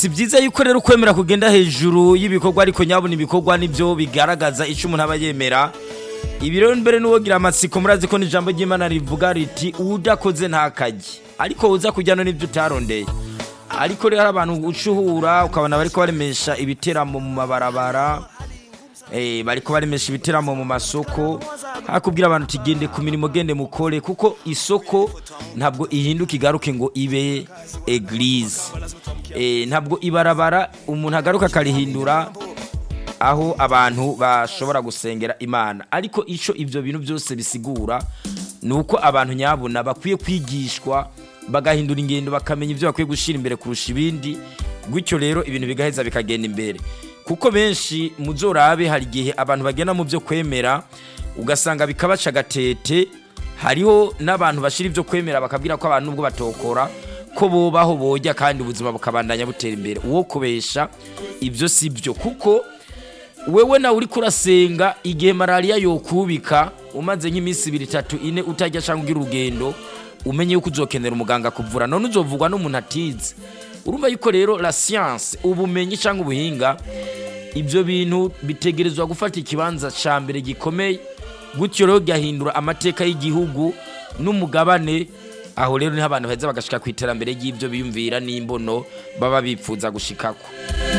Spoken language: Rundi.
si byiza yuko rero ukwemera kugenda hejuru y'ibikorwa ariko nyabona ibikorwa nibyo bigaragaza icyo umuntu aba yemera ibi rero mbere n'uwogira amatsiko murazi ko n'ijambo ry'imana rivuga riti udakoze ntakajye ariko uza kujyana n'ibyo utarondeye ariko rero hari abantu ucuhura ukabona bariko baremesha ibiteramo mu mabarabara eh, bariko baremesha ibiteramo mu masoko hakubwira abantu uti gende ku mirimo gende mukore kuko isoko ntabwo ihinduka igaruke ngo ibe eglise eh, ntabwo ibarabara umuntu agaruka akarihindura aho abantu bashobora gusengera imana ariko icyo ibyo bintu byose bisigura ni uko abantu nyabuna bakwiye kwigishwa bagahindura ingendo bakamenya ibyo bakwiye gushyira imbere kurusha ibindi gutyo rero ibintu bigaheza bikagenda imbere kuko benshi mu zorabe hari igihe abantu bagenda mu byo kwemera ugasanga bikabaca agatete hariho n'abantu bashyira ibyo kwemera bakabwira ko abantu nubwo batokora ko bubaho bojya kandi ubuzima bukabandanya butera imbere uwo kubesha ibyo si byo kuko wewe nawe uri kurasenga igihe malariya yokubika umaze nk'iminsi ibiri itatu ine utajya cyangwa ugira urugendo umenye yuko uzokenera umuganga kuvura none uzovugwa n'umuntu atize urumva yuko rero la science ubumenyi cyangwa ubuhinga ibyo bintu bitegerezwa gufata ikibanza cya mbere gikomeye gutyo rero gahindura amateka y'igihugu n'umugabane aho rero niho abantu baheza bagashika ku iterambere ry'ibyo biyumvira n'imbono baba bipfuza gushikako